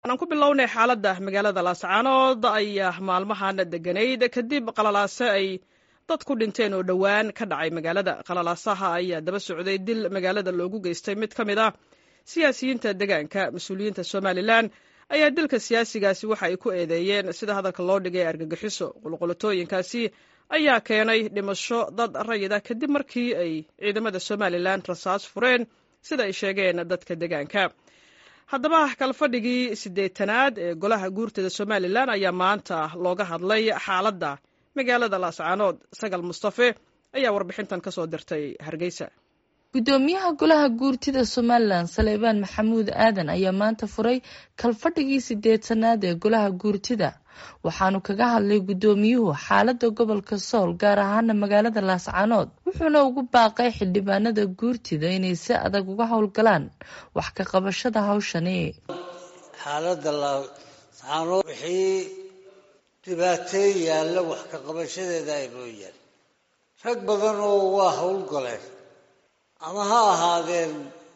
aan ku bilownay xaaladda magaalada laascaanood ayaa maalmahan deganayd kadib qalalaase ay dad ku dhinteen oo dhowaan ka dhacay magaalada qalalaasaha ayaa daba socday dil magaalada loogu geystay mid ka mid ah siyaasiyiinta deegaanka mas-uuliyiinta somalilan ayaa dilka siyaasigaasi waxa ay ku eedeeyeen sida hadalka loo dhigay argagixiso qulqulatooyinkaasi ayaa keenay dhimasho dad rayida kadib markii ay ciidamada somalilan rasaas fureen sida ay sheegeen dadka deegaanka haddaba kalfadhigii siddeetanaad ee golaha guurtada somalilan ayaa maanta looga hadlay xaaladda magaalada laascaanood sagal mustafe ayaa warbixintan ka soo dirtay hargeysa guddoomiyaha golaha guurtida somalilan saleebaan maxamuud aadan ayaa maanta furay kalfadhigii sideetanaad ee golaha guurtida waxaanu kaga hadlay guddoomiyuhu xaalada gobolka sool gaar ahaana magaalada laascaanood wuxuuna ugu baaqay xildhibaanada guurtida inay si adag uga howlgalaan wax ka qabashada hawshani xaalada laascaanood wixii dhibaateey yaalla wax ka qabashadeeda ay mooyaan rag badan oo waa howlgaleen ama ha ahaadeen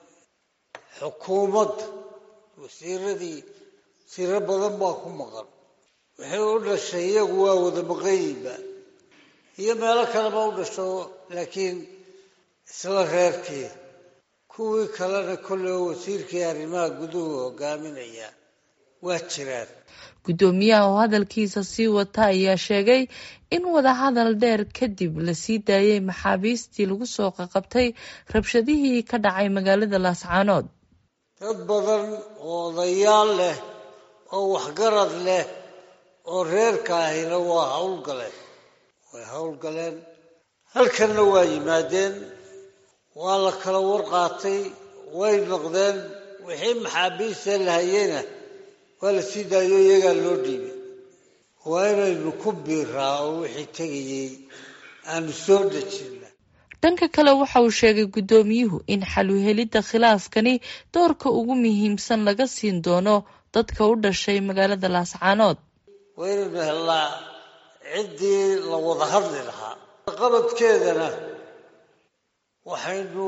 xukuumadda wasiiradii wasiiro badan baa ku maqan wixii u dhashay iyagu waa wada maqanyiba iyo meelo kaleba u dhasho laakiin isla reerkii kuwii kalena kolle oo wasiirkii arrimaha guduhu hogaaminaya waa jiraan guddoomiyaha oo hadalkiisa sii wata ayaa sheegay in wadahadal dheer kadib la sii daayay maxaabiistii lagu soo qaqabtay rabshadihii ka dhacay magaalada laascaanood dad badan oo odayaal leh oo waxgarad leh oo reerka ahina waa howlgaleen way howlgaleen halkanna waa yimaadeen waa la kala warqaatay way noqdeen wixii maxaabiista la hayeyna waa la sii daayo iyagaa loo dhiibay waa inaynu ku biiraa oo wixii tegayey aanu soo dejina dhanka kale waxa uu sheegay guddoomiyuhu in xaluhelidda khilaafkani doorka ugu muhiimsan laga siin doono dadka u dhashay magaalada laascaanood waa inaynu hellaa ciddii la wada hadli lahaa qabadkeedana waxaynu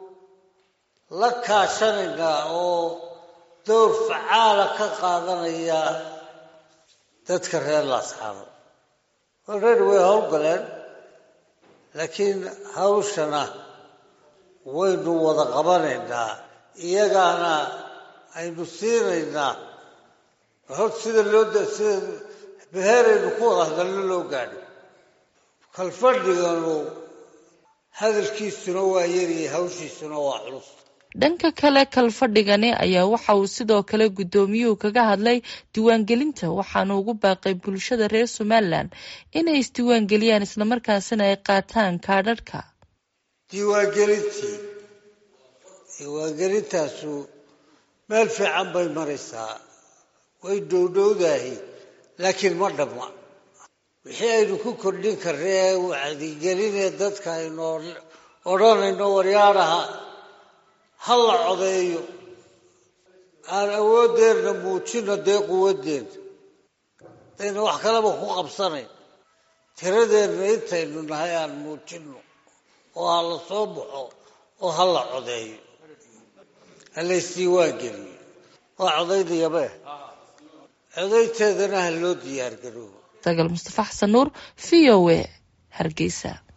la kaashanaynaa oo dowr facaala ka qaadanaya dadka reer laascaanood already way howlgaleen laakiin hawshana waynu wada qabanaynaa iyagaana aynu siinaynaa hor sida loo sida beheeraynu ku wada hadalno loo gaadho kalfadhiganu hadalkiisuna waa yariyay hawshiisuna waa culus dhanka kale kalfadhigani ayaa waxa uu sidoo kale guddoomiyuhu kaga hadlay diiwaangelinta waxaanu ugu baaqay bulshada reer somalilan inay isdiiwaangeliyaan islamarkaasina ay qaataan kaadhadhka diiwaangelintii diiwaangelintaasu meel fiican bay maraysaa way dhowdhowdahay laakiin ma dhamma wixii aynu ku kordhin karna ee wacdigelinee dadka aynu odhanayno waryaadhaha ha la codeeyo aan awoodeenna muujino dee quwaddeena dayna wax kaleba ku qabsanayn tiradeenna intaynu nahay aan muujino oo ha la soo baxo oo ha la codeeyo ha laysdiiwaan geliyo waa codaynayaba codaynteedana ha loo diyaar garoobo sagal mustafa xasan nuur v o a hargeysa